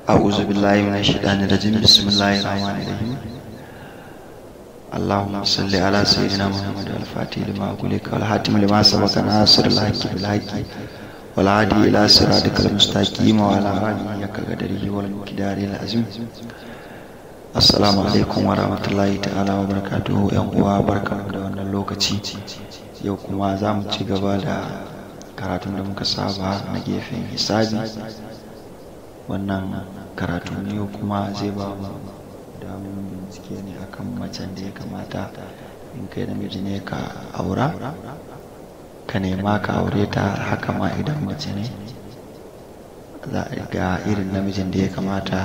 أعوذ بالله من الشيطان الرجيم بسم الله الرحمن الرحيم اللهم صل على سيدنا محمد الفاتح لما أغلق والحاتم لما سبق ناصر الحق بالحق والعادي إلى صراطك المستقيم وعلى آله كقدره والمقدار العظيم Assalamu alaikum wa rahmatullahi ta'ala wa barakatuhu yan uwa barkamu da wannan lokaci yau kuma za mu ci gaba da karatun da muka saba na gefen hisabi wannan karatu ne kuma zai ba mu damun bincike ne akan macen da ya kamata in kai namiji ne ka aura ka nema ka aure ta haka ma idan mace ne za a ga irin namijin da ya kamata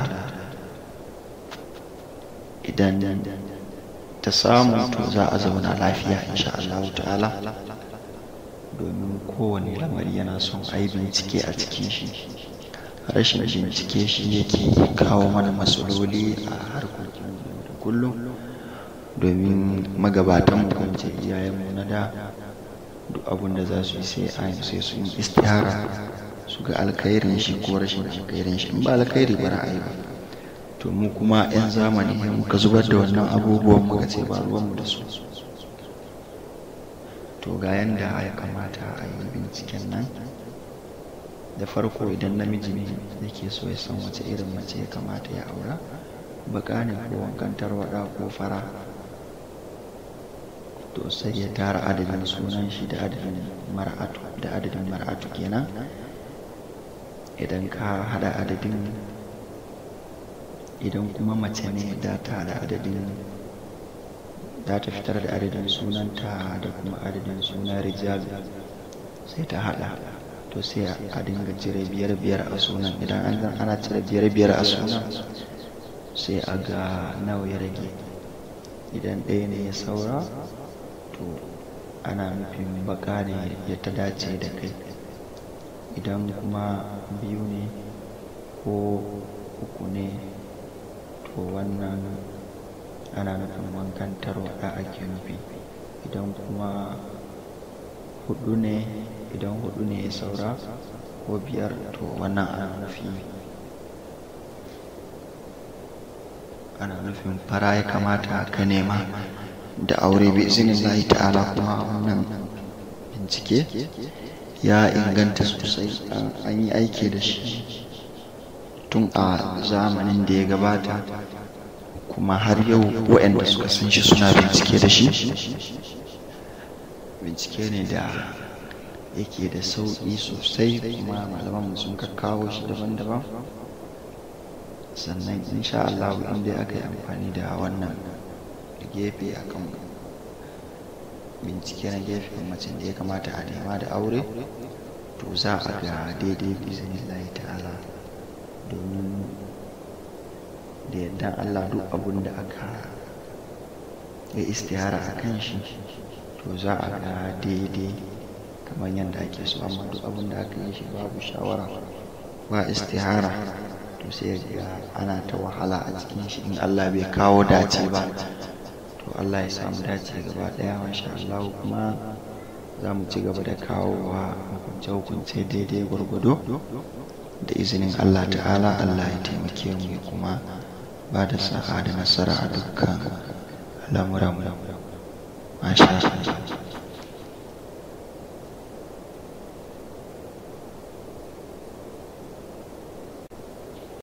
idan ta samu to za a zauna lafiya insha Allah ta'ala domin kowane lamari yana son a yi bincike a cikin shi rashin bincike shi yake kawo mana matsaloli a harkokin da kullum domin magabatan mu ce iyayenmu na da duk abin da za su yi sai a sai su yi istihara su ga alkhairin shi ko rashin alkhairin shi in ba alkhairi ba ra'ayi ba to mu kuma 'yan zamani muka zubar da wannan abubuwan muka ce ba ruwanmu da su to ga yanda ya kamata a yi binciken nan da farko idan namiji ne yake so ya san wace irin mace ya kamata ya aura baka ne ko wankan tarwada ko fara to sai ya tara adadin sunan shi da adadin mar'atu da adadin mar'atu kenan idan ka hada adadin idan kuma mace ne da ta da adadin za ta fitar da adadin sunanta da kuma adadin sunan rijal sai ta hada to sai a dinga cire biyar biyar a sunan idan an zan ana cire biyar biyar a sunan sai a ga nawa ya rage idan ɗaya ne ya saura to ana nufin baka ne ya ta dace da kai idan kuma biyu ne ko uku ne to wannan ana nufin wankan tarwaɗa ake nufi idan kuma hudu ne idan hudu ne ya saura ko biyar to wannan ana nufi ana nufin fara ya kamata ka nema da aure bi izinin lahi ta'ala kuma wannan bincike ya inganta sosai an yi aiki da shi tun a zamanin da ya gabata kuma har yau waɗanda suka san shi suna bincike da shi bincike ne da yake da sauƙi sosai kuma malaman sun kakkawo shi daban-daban sannan insha Allah inda aka yi amfani da wannan gefe akan bincike na gefen macen da ya kamata a nema da aure to za a ga daidai biznillahi ta'ala domin da yadda Allah duk abun da aka yi istihara a kan shi to za a ga daidai kamar yadda ake so amma duk abun da aka yi shi babu shawara ba istihara to sai ga ana ta wahala a cikin shi in Allah bai kawo dace ba to Allah ya samu dace gaba daya masha Allah kuma za mu ci gaba da kawowa hukunce-hukunce daidai gwargwado da izinin Allah ta'ala Allah ya taimake mu kuma ba da sa'a da nasara a dukkan al'amuran masha Allah